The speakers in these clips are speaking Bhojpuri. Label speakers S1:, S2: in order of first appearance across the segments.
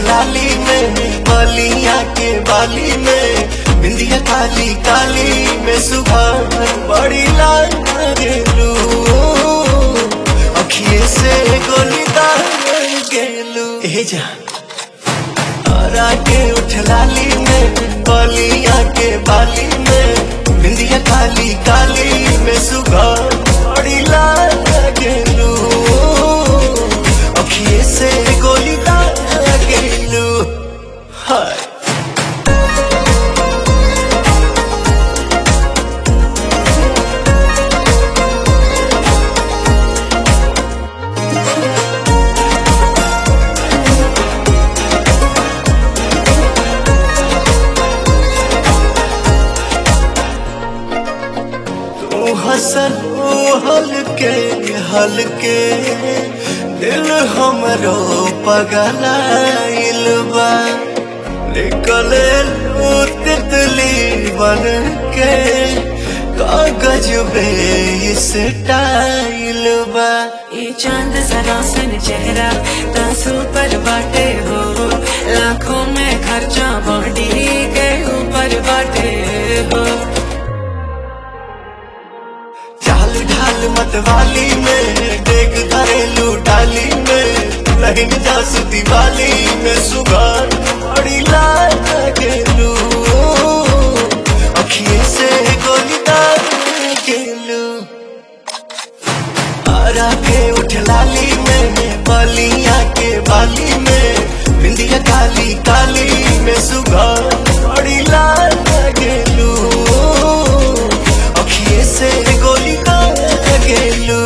S1: लाली में बलिया के बाली में बिंदिया काली काली में सुबह बड़ी लाल गेलू अखिए से गोली दार गेलू ए जा हरा के उठ लाली में बलिया के बाली में बिंदिया काली काली में सुबह बड़ी लाल गेलू अखिए से गोली दार गेलू हाय तू हसन हलके हलके दिल हमरो पगलाइल बा निकले लू तितली बन के कागज बे इस टाइल बा
S2: ये चांद जरा सन चेहरा तासू पर बाटे हो लाखों में खर्चा बॉडी के ऊपर बाटे हो
S1: चाल ढाल मतवाली में देख घरेलू डाली में लहिन जासु दिवाली में सुगार बड़ी लाल गेलू अखिए से गोली दार गेलू आरा के उठ लाली में बलिया के बाली में बिंदिया काली काली में सुगार बड़ी लाल गेलू अखिए से गोली दार गेलू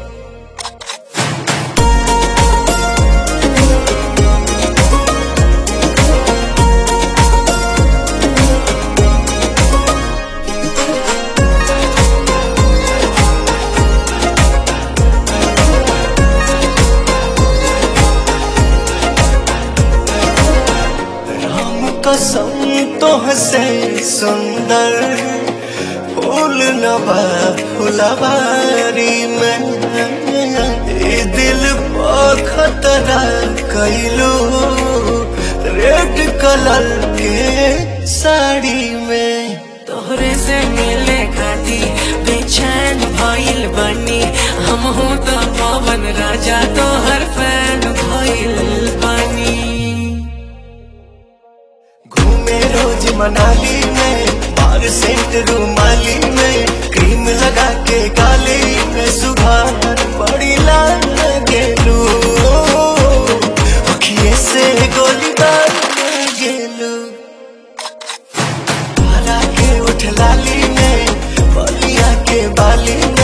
S1: हम कसम तो हसे सुंदर फूल नवा फुलवारी में ए दिल पर खतरा कैलू रेड कलर के साड़ी में
S2: तोहरे से मिले खाती बेचैन भइल बनी हम हूँ तो पवन राजा तोहर फैन भइल बनी
S1: घूमे रोज मनाली में बार सेंट रूमाली में क्रीम लगा के गाली में सुबह बड़ी लाल गेलू अखिए से गोली दार गेलू हरा के उठ लाली में बलिया के बाली